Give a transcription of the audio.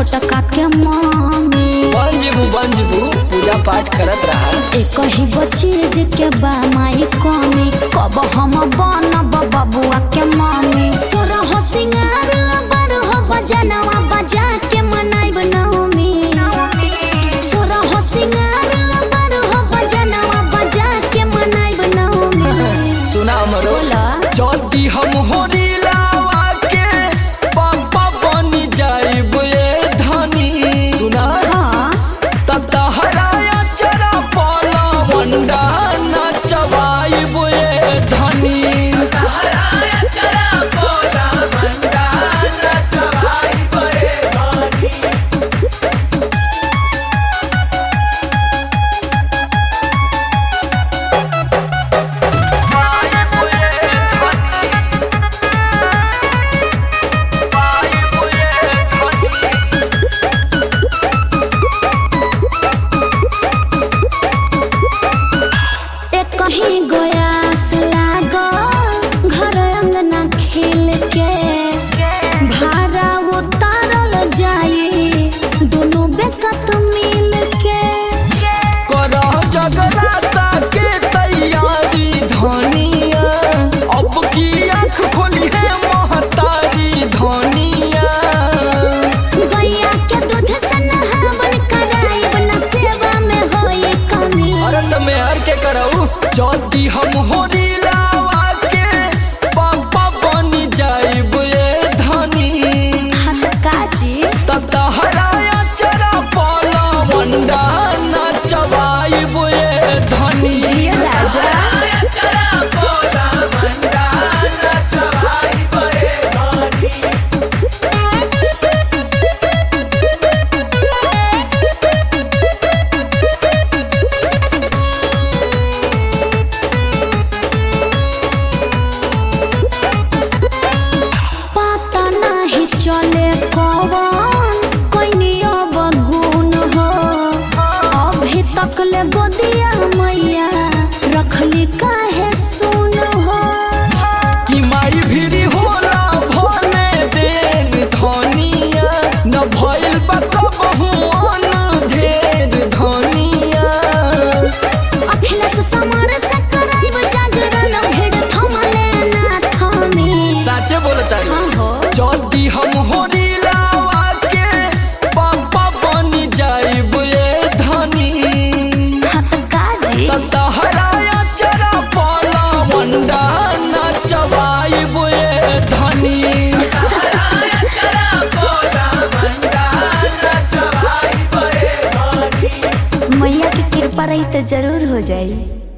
छोटका के मम्मी बंजबू बंजबू पूजा पाठ करत रहा एक ही गो चीज के बा माई कमी कब हम बनब बबुआ के मम्मी तोरा हो सिंगार बड़ हो बजनवा बजा के मनाइब नवमी तोरा हो सिंगार बड़ हो बजनवा बजा के मनाइब नवमी सुना मरो बोला जल्दी हम होरी लावा के पापा बनी जाइब ये धनी सुना हाँ तहराया चरा पाला मंडा नचवाइब ये धनी तहराया चरा पाला मंडा नचवाइब ये धनी एक कहीं गोयास लागो घर अंगना खेल के भाड़ा उतारल जाई दोनों बेकत मिल के करह जगराता के तैयारी धनिया अब की आँख खोली है महतारी धनिया गैया के दूध से नहावन कराइब न सेवा में होई कमी अरे तमे हर के करऊ जल्दी हम होरी लावा के पापा बनी जाइब ये धनी हाथ काजी तहराया चरा पाला मंडा नचवाइब ये धनी जिया राजा। तहराया चरा पाला मंडा नचवाइब ये धनी पता नहीं चले कौन कोई अब गुण हो अभी तक ले गोदिया मैया रखली काहे सुन हो कि माई भिरी होला भले देर धनिया न भइल बा कबहू अन ढेर धनिया अखिलेश समर से कराइब जागरण भीड़ थमले ना थमे साचे बोलता हाँ हो जल्दी हम होरी लावा के पापा बनी जाइब ये धनी हाथ काजी तहराया चरा पाला मंडा नचवाइब ये धनी तहराया चरा पाला मंडा नचवाइब ये धनी मैया की कृपा रही तो जरूर हो जाई